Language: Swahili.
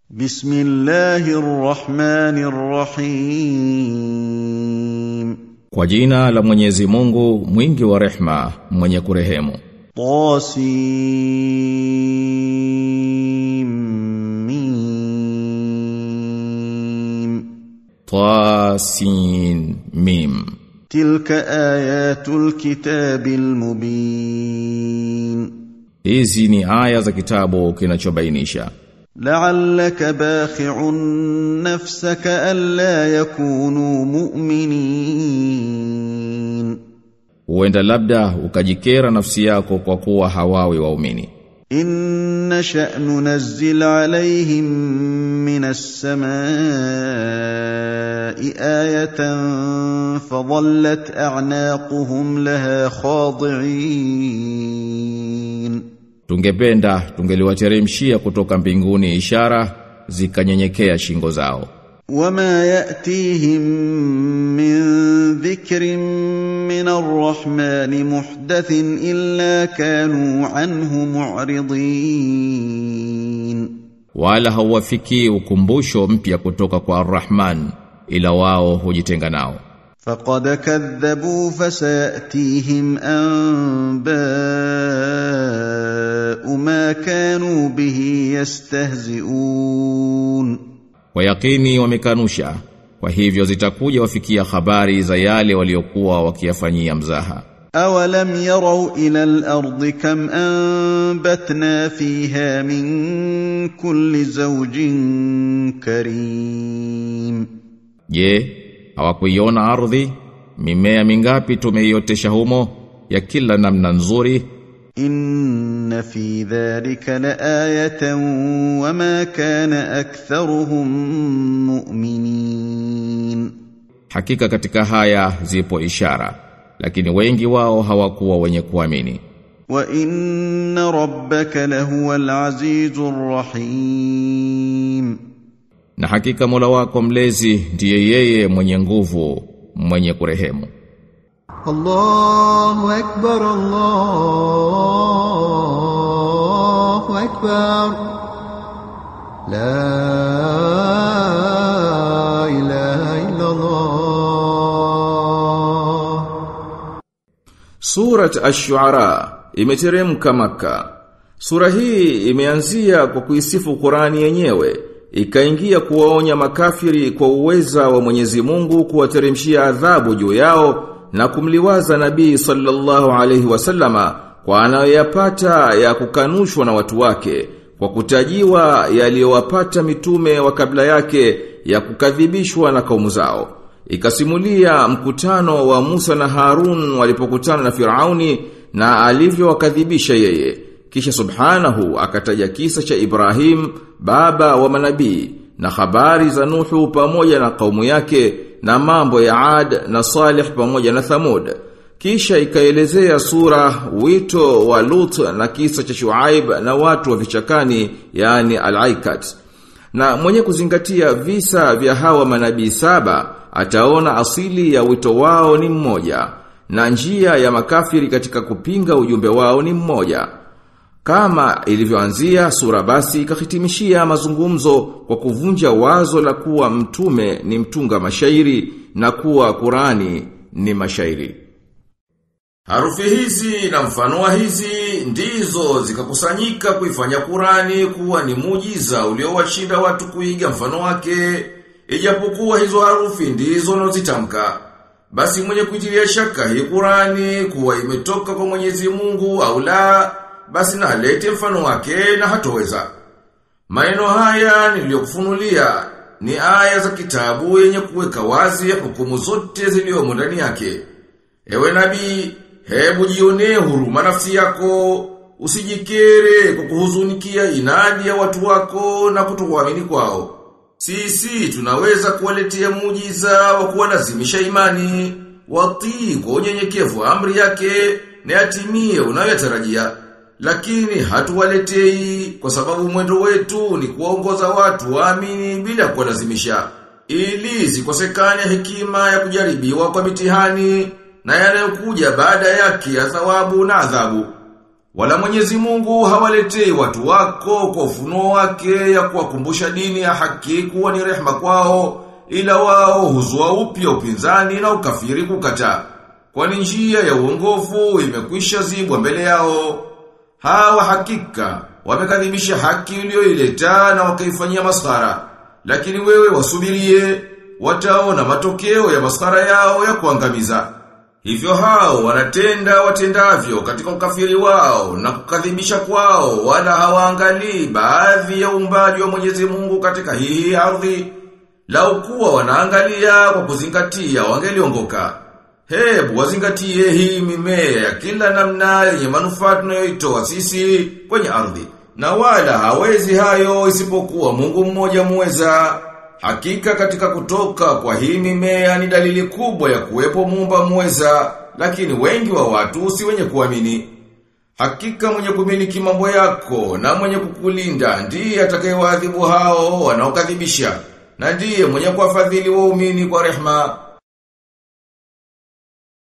بسم الله الرحمن الرحيم Kwa jina la Mwenyezi Mungu mwingi wa rehma mwenye kurehemu طاسيم Tasin Mim تلك آيات الكتاب المبين Hizi ni aya za kitabu kinachobainisha لعلك باخع نفسك ألا يكونوا مؤمنين Huenda labda ukajikera nafsi yako kwa kuwa hawawi waumini إن نشأ ننزل عليهم من السماء آية فظلت أعناقهم لها خاضعين Tungependa tungeliwateremshia kutoka mbinguni ishara zikanyenyekea shingo zao وما يأتيهم من ذكر من الرحمن محدث إلا كانوا عنه معرضين wala hauwafikii ukumbusho mpya kutoka kwa Ar-Rahman ila wao hujitenga nao فقد كذبوا فسيأتيهم أنباء ما كانوا به يستهزئون Kwa yakini wamekanusha kwa hivyo zitakuja wafikia habari za yale waliokuwa wakiyafanyia mzaha أولم يروا إلى الأرض كم أنبتنا فيها من كل زوج كريم Je, hawakuiona ardhi mimea mingapi tumeiotesha humo ya kila namna nzuri إن في ذلك لآية وما كان أكثرهم مؤمنين hakika katika haya zipo ishara lakini wengi wao hawakuwa wenye kuamini وإن ربك لهو العزيز الرحيم na hakika Mola wako mlezi ndiye yeye mwenye nguvu mwenye kurehemu الله أكبر الله أكبر لا إله إلا الله Surat Ash-Shu'ara imeteremka Makka. Sura hii imeanzia kwa kuisifu Qurani yenyewe, ikaingia kuwaonya makafiri kwa uweza wa Mwenyezi Mungu kuwateremshia adhabu juu yao na kumliwaza Nabii sallallahu alaihi wasallama kwa anayoyapata ya kukanushwa na watu wake kwa kutajiwa yaliyowapata mitume wa kabla yake ya kukadhibishwa na kaumu zao. Ikasimulia mkutano wa Musa na Harun walipokutana na Firauni na alivyowakadhibisha yeye. Kisha subhanahu akataja kisa cha Ibrahim, baba wa manabii, na habari za Nuhu pamoja na kaumu yake, na mambo ya Ad na Salih pamoja na Thamud. Kisha ikaelezea sura wito wa Lut na kisa cha Shuaib na watu wa vichakani, yani Al-Aikat. Na mwenye kuzingatia visa vya hawa manabii saba ataona asili ya wito wao ni mmoja na njia ya makafiri katika kupinga ujumbe wao ni mmoja. Kama ilivyoanzia sura basi ikahitimishia mazungumzo kwa kuvunja wazo la kuwa mtume ni mtunga mashairi na kuwa Qurani ni mashairi. Harufi hizi na mfano wa hizi ndizo zikakusanyika kuifanya Qurani kuwa ni muujiza uliowashinda watu kuiga mfano wake, ijapokuwa hizo harufi ndizo nozitamka. Basi mwenye kuitilia shaka hii Qurani kuwa imetoka kwa Mwenyezi Mungu au la, basi na alete mfano wake na hatoweza. Maneno haya niliyokufunulia ni aya za kitabu yenye kuweka wazi hukumu zote ziliomo ndani yake. Ewe nabii, hebu jionee huruma nafsi yako, usijikere kwa kuhuzunikia inadi ya watu wako na kutokuamini kwao. Sisi tunaweza kuwaletea muujiza wa kuwalazimisha imani, watii kwa unyenyekevu wa amri yake na yatimie unayotarajia. Lakini hatuwaletei kwa sababu mwendo wetu ni kuwaongoza watu waamini bila kuwalazimisha. Ili zikosekane hekima ya kujaribiwa kwa mitihani na yanayokuja baada yake ya thawabu na adhabu. Wala Mwenyezi Mungu hawaletei watu wako kwa ufunuo wake ya kuwakumbusha dini ya haki kuwa ni rehma kwao ila wao huzua upya upinzani na ukafiri kukataa. Kwani njia ya uongofu imekwisha zibwa mbele yao. Hawa hakika wamekadhibisha haki iliyoileta na wakaifanyia maskhara. Lakini wewe wasubirie, wataona matokeo ya maskhara yao ya kuangamiza. Hivyo hao wanatenda watendavyo katika ukafiri wao na kukadhibisha kwao wala hawaangalii baadhi ya uumbaji wa Mwenyezi Mungu katika hii ardhi. Lau kuwa wanaangalia kwa kuzingatia wangeliongoka. Hebu wazingatie hii mimea ya kila namna yenye manufaa tunayoitoa sisi kwenye ardhi. Na wala hawezi hayo isipokuwa Mungu mmoja muweza. Hakika katika kutoka kwa hii mimea ni dalili kubwa ya kuwepo muumba muweza, lakini wengi wa watu si wenye kuamini. Hakika mwenye kumiliki mambo yako na mwenye kukulinda ndiye atakayewaadhibu hao wanaokadhibisha na ndiye mwenye kuwafadhili waumini kwa rehma.